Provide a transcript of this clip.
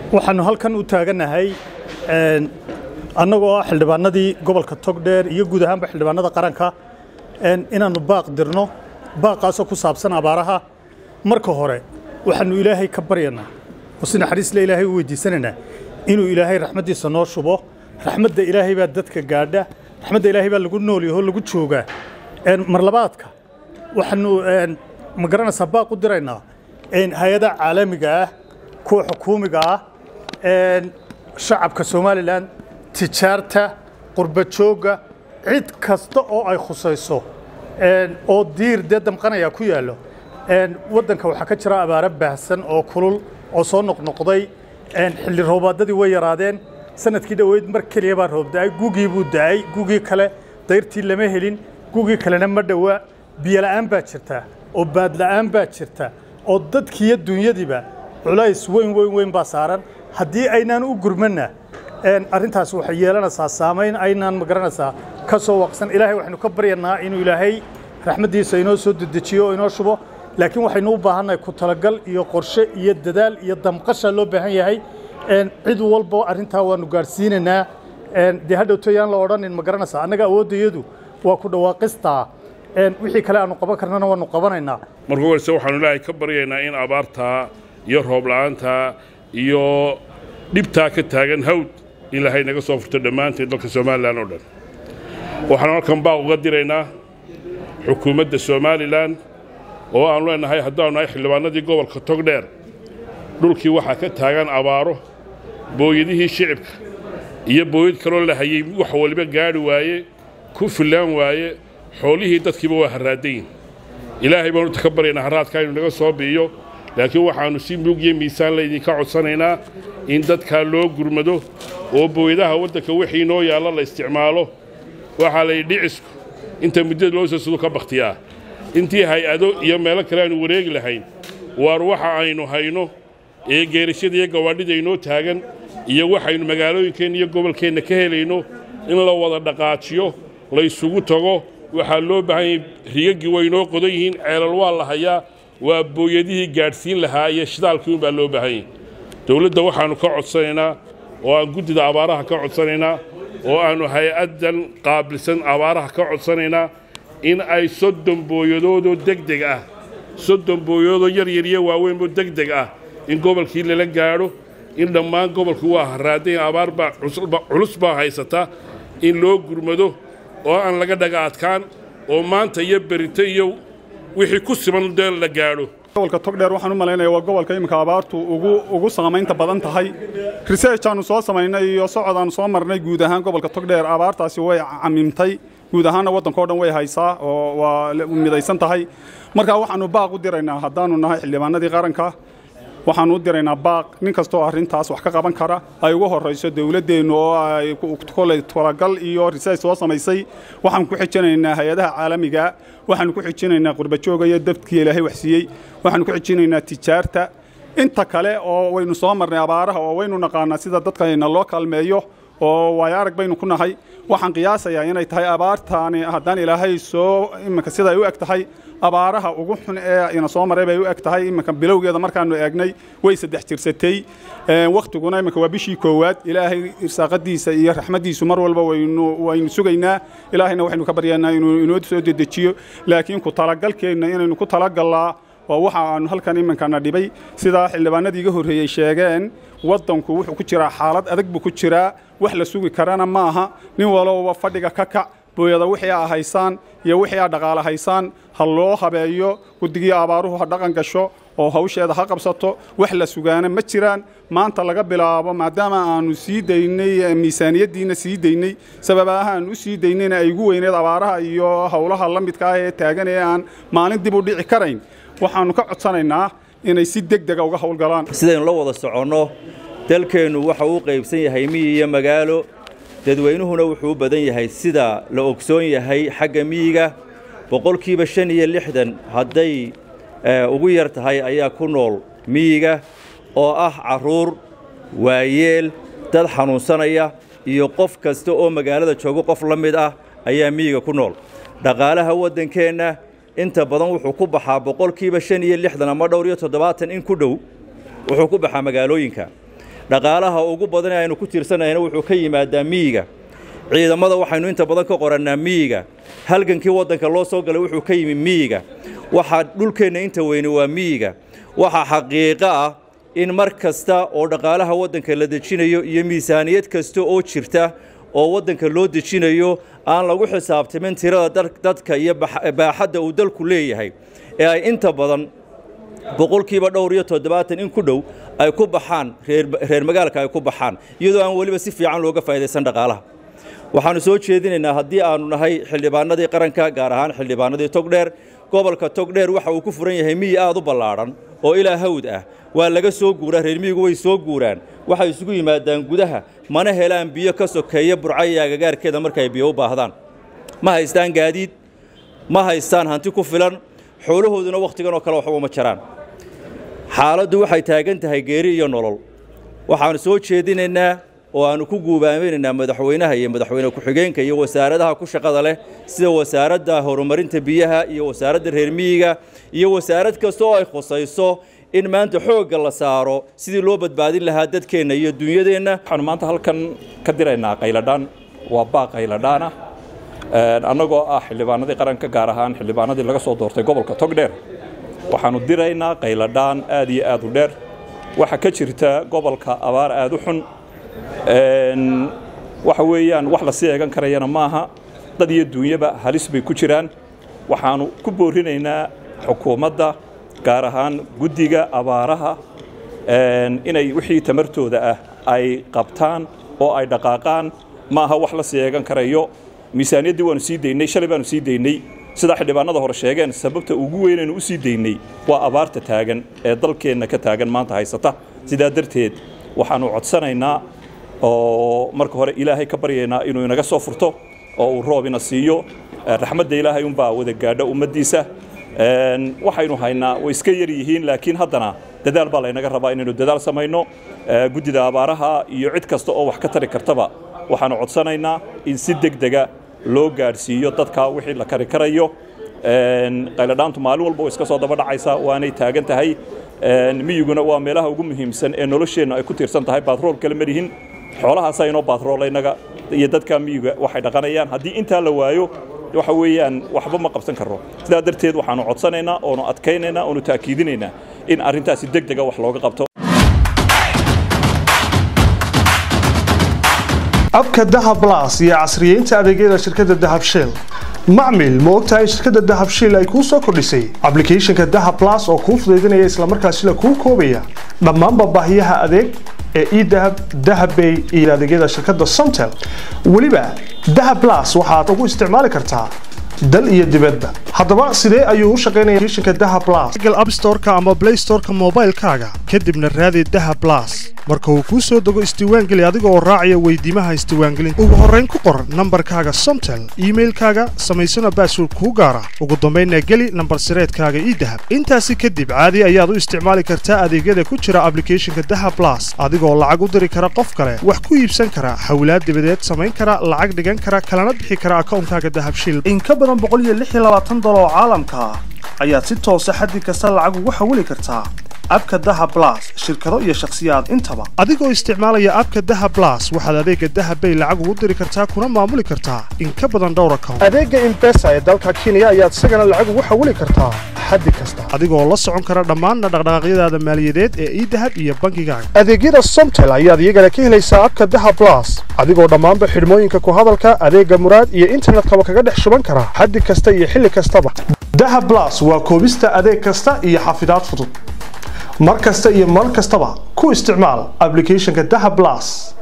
waxaannu halkan u taaganahay annagoo ah xildhibaanadii gobolka togdheer iyo guud ahaanba xildhibaanada qaranka inaannu baaq dirno baaqaasoo ku saabsan abaaraha marka hore waxaannu ilaahay ka baryanaa oo si naxariisle ilaahay u weydiisanaynaa inuu ilaahay raxmaddiisa noo shubo raxmadda ilaahay baa dadka gaadha raxmadda ilaahay baa lagu noolyaho lagu joogaa marlabaadka waxaannu ma garanaysaa baaq u diraynaa hay-adaha caalamiga ah kuwa xukuumiga ah shacabka somalilan tijaarta qurbajoogga cid kasta oo ay khusayso oo diir dee damqanaya ku yaallo waddanka waxaa ka jira abaaro baahsan oo kulul oo soo noqnoqday xilli roobaadadii way yaraadeen sanadkii dhoweyd mar keliya baa roob da'ay gugii buu da'ay gugii kale dayrtii lama helin gugii kalena ma dhowaa biyola'aan baa jirta oo baadla'aan baa jirta oo dadkiiyo dunyadiiba culays weyn weyn weyn baa saaran haddii aynaan u gurmanna arrintaas waxay yeelanaysaa saamayn aynaan ma garanaysaa ka soo waqsan ilaahay waxaynu ka baryanaa inuu ilaahay raxmaddiisa inoo soo dedejiyo oo inoo shubo laakiin waxaynu u baahannahay ku talagal iyo qorshe iyo dadaal iyo damqasha loo baahan yahay cid walba arrintaa waannu gaadhsiinaynaa dee hadhowto yaan la odhanin ma garanaysaa annaga awooddayadu waa ku dhawaaqistaa wixii kale aanu qaban karnana waannu qabanaynaa marka horese waxaanu ilaahay ka baryaynaa in abaartaa iyo roob la'aantaa iyo dhibtaa ka taagan hawd in ilaahay naga soo furto dhammaanteed dalka somalilan oo dhan waxaanu halkan baaq uga diraynaa xukuumadda somalilan oo aanu leenahay haddaanu nahay xildhibaanadii gobolka togdheer dhulkii waxaa ka taagan abaaro booyadihii shicibka iyo booyad kaloo la hayey wax waliba gaadhi waaye ku fillaan waaye xoolihii dadkiiba waa harraadayin ilaahay baanu ka baryaynaa harraadkaa inu naga soo bi'iyo laakiin waxaannu si mug iyo miisaan laydinka codsanaynaa in dadkaa loo gurmado oo booyadaha waddanka wixii noo yaalla la isticmaalo waxaa layidhi dhicisku inta muddada loo soo sudu ka bakhtiyaa intii hay-ado iyo meelo kale aanu wareegi lahayn waar waxa aynu hayno ee geerashada iyo gawaadhida inoo taagan iyo waxaynu magaalooyinkeenna iyo gobolkeenna ka helayno in la wada dhaqaajiyo laysugu tago waxaa loo baahan yahay rigaggii way inoo qodan yihiin ceelal waa la hayaa waa booyadihii gaadhsiin lahaa iyo shidaalkii unbaa loo baahan yahay dowladda waxaannu ka codsanaynaa oo aan guddida abaaraha ka codsanaynaa oo aannu hay-addan qaabilsan abaaraha ka codsanaynaa in ay soddon booyadoodoo degdeg ah soddon booyadoodoo yaryar iyo waaweynoo degdeg ah in gobolkii lala gaadho in dhammaan gobolku waa harraadayn abaar baa culus baa haysata in loo gurmado oo aan laga dhaga adkaan oo maanta iyo berito iyo wixii ku siman dee la gaadho gobolka togdheer waxaan u malaynayaa waa gobolka iminka abaartu ugu ugu saamaynta badan tahay research aanu soo samaynay iyo socod aanu soo marnay guud ahaan gobolka togdheer abaartaasi way camimtay guud ahaanna waddanka o dhan way haysaa oo waa midaysan tahay markaa waxaannu baaq u diraynaa haddaannu nahay xildhibaanadii qaranka waxaannu u diraynaa baaq nin kastoo arrintaas wax ka qaban kara ay ugu horrayso dowladdeennu oo ay koley talagal iyo research soo samaysay waxaan ku xijinaynaa hay-adaha caalamiga waxaannu ku xijinaynaa qurbajooga iyo dadkii ilaahay waxsiiyey waxaannu ku xijinaynaa tijaarta inta kale oo waynu soo marnay abaaraha oo waynu naqaanaa sida dadkayna loo kaalmeeyo oo waayo arag baynu ku nahay waxaan qiyaasayaa inay tahay abaartaani haddaan ilaahay soo iminka siday u eg tahay abaaraha ugu xun ee ina soo maray bay u eg tahay iminka bilowgeeda markaannu eegnay way saddex jirsatay wakhtiguna iminka waa bishii koowaad ilaahay irsaaqadiisa iyo raxmaddiisu mar walba waynu waynu sugaynaa ilaahayna waxaynu ka baryaynaa inuu inoo soo dedejiyo laakiin ku talagalkeenna inaynu ku talagallaa waa waxa aanu halkan iminkana dhibay sidaa xildhibaanadii iga horreeyey sheegeen waddanku wuxuu ku jiraa xaalad adag buu ku jiraa wax la sugi karana maaha nin walowba fadhiga ka kac booyada wixii aa haysaan iyo wixii aa dhaqaale haysaan ha loo habeeyo guddigii abaaruhu ha dhaqan gasho oo hawsheeda ha qabsato wax la sugaana ma jiraan maanta laga bilaabo maadaama aanu sii daynay miisaaniyaddiina sii daynay sababaha aan u sii daynayna ay ugu weyneed abaaraha iyo howlaha la midka ah ee taagan ee aan maalin dib u dhici karayn waxaannu ka codsanaynaa inay si deg dega uga howlgalaan sidaynu la wada soconno dalkeennu waxa uu qaybsan yahay miyi iyo magaalo dadweynuhuna wuxuu u badan yahay sida la ogsoon yahay xagga miyiga boqolkiiba shan iyo lixdan hadday ugu yar tahay ayaa ku nool miyiga oo ah carruur waayeel dad xanuunsanaya iyo qof kasta oo magaalada joogo qof la mid ah ayaa miyiga ku nool dhaqaalaha waddankeenna inta badan wuxuu ku baxaa boqolkiiba shan iyo lixdan ama dhowr iyo toddobaatan in ku dhow wuxuu ku baxaa magaalooyinka dhaqaalaha ugu badan ee aynu ku tiirsanayna wuxuu ka yimaadaa miyiga ciidamada waxaynu inta badan ka qorannaa miyiga halgankii waddanka loo soo galay wuxuu ka yimi miyiga waxaa dhulkeenna inta weyne waa miyiga waxaa xaqiiqo ah in mar kasta oo dhaqaalaha waddanka la dejinayo iyo miisaaniyad kasta oo jirta oo waddanka loo dejinayo aan lagu xisaabtamin tirada dadka iyo baaxadda uu dalku leeyahay ee ay inta badan boqolkiiba dhowr iyo toddobaatan in ku dhow ay ku baxaan reer magaalka ay ku baxaan iyadoo aan weliba si fiican looga faa'idaysan dhaqaalaha waxaannu soo jeedinaynaa haddii aannu nahay xildhibaanadii qaranka gaar ahaan xildhibaanadii togdheer gobolka togdheer waxa uu ku furan yahay miyi aad u ballaadhan oo ilaa hawd ah waa laga soo guuraa reer miyigu way soo guuraan waxay isugu yimaadaan gudaha mana helaan biyo ka sokeeya burcaya agagaarkeeda markaay biyo u baahdaan ma haystaan gaadiid ma haystaan hanti ku filan xoolahooduna wakhtigan oo kale waxba uma jaraan xaaladdu waxay taagan tahay geeri iyo nolol waxaannu soo jeedinaynaa oo aannu ku guubaaminaynaa madaxweynaha iyo madaxweyne ku-xigeenka iyo wasaaradaha ku shaqada leh sida wasaaradda horumarinta biyaha iyo wasaaradda reer miyiga iyo wasaarad kasta oo ay khusayso in maanta xoogga la saaro sidii loo badbaadin lahaa dadkeenna iyo dunyadeenna waxaanu maanta halkan ka diraynaa qayladhaan waa baaq qayladhaan ah annagoo ah xildhibaanadii qaranka gaar ahaan xildhibaanadii laga soo doortay gobolka togdheer waxaannu diraynaa qayladhaan aad iyo aad u dheer waxaa ka jirta gobolka abaar aad u xun waxa weeyaan wax la sii eegan karayana maaha dad iyo duunyaba halis bay ku jiraan waxaannu ku boorinaynaa xukuumadda gaar ahaan guddiga abaaraha inay wixii tamartooda ah ay qabtaan oo ay dhaqaaqaan maaha wax la sii eegan karayo miisaaniyaddii waannu sii daynay shalay baannu sii daynay sidaa xildhibaanada hore sheegeen sababta ugu weynaynu u sii daynay waa abaarta taagan ee dalkeenna ka taagan maanta haysata sidaa darteed waxaannu codsanaynaa oo marka hore ilaahay ka baryaynaa inuu inaga soo furto oo uu roob ina siiyo raxmadda ilaahay unbaa wada gaadha ummaddiisa waxaynu haynaa way iska yar yihiin laakiin haddana dadaal baa laynaga rabaa inaynu dadaal samayno guddida abaaraha iyo cid kasta oo wax ka tari kartaba waxaannu codsanaynaa in si deg dega loo gaadhsiiyo dadka wixii la kari karayo qayladhaantu maalin walba way iska soo daba dhacaysaa waanay taagan tahay miyiguna waa meelaha ugu muhiimsan ee nolosheennu ay ku tiirsan tahay baatrool kale marihin xoolahaasa inoo baatrool inaga iyo dadka miyiga waxay dhaqanayaan haddii intaa la waayo waxa weeyaan waxba ma qabsan karro sidaa darteed waxaannu codsanaynaa oonu adkaynaynaa oonu taakiidinaynaa in arrintaasi deg dega wax looga qabto abka dahab las iyo casriyeynta adeegyada shirkadda dahab shell macmil ma ogtahay shirkadda dahab shell ay kuu soo kordhisay ablicathonka dahab las oo kuu fudaydinaya islamarkaasina kuu koobaya dhammaanba baahiyaha adeeg ee edahab dahabbay iyo adeegyada shirkadda somtel weliba dahab las waxaad ugu isticmaali kartaa dal iyo dibadba haddaba sidee ayuu u shaqaynaya shinka daha blas google app store-ka ama play store-ka moobaylkaaga kadibna raadi daha blas marka uu kuu soo dego isdiiwaangeli adiga oo raacaya weydiimaha isdiiwaangelinta ugu horrayn ku qor nambarkaaga somtel iimailkaaga samaysana baasword kuu gaara ugu dambaynna geli nambar sireedkaaga ii dahab intaasi kadib caadi ayaad u isticmaali kartaa adeegyada ku jira ablicathonka daha blas adigoo lacag u diri kara qof kale wax ku iibsan kara hawlaad dibadeed samayn kara lacag dhigan kara kalana bixi kara akawnkaaga dahabshil in ka badan oo caalamka ah ayaad si toosa xaddi kasta lacag ugu xawili kartaa abka daha blas shirkado iyo shakhsiyaad intaba adigoo isticmaalaya abka daha blas waxaad adeega dahabbay lacag ugu diri kartaa kuna maamuli kartaa in ka badan dhowr account adeega imbesa ee dalka kenya ayaad isagana lacag ugu xawili kartaa xaddi kasta adigoo la socon kara dhammaanna dhaqdhaqaaqyadaada maaliyadeed ee idahab iyo bankigaaga adeegyada somtel ayaad iyagana ka helaysaa abka daha blas adigoo dhammaanba xidhmooyinka ku hadalka adeega muraad iyo internetkaba kaga dhex shuban kara xaddi kasta iyo xilli kastaba daha blas waa koobista adeeg kasta iyo xafidaad fudud mar kasta iyo mar kastaba ku isticmaal ablicathonka daha blas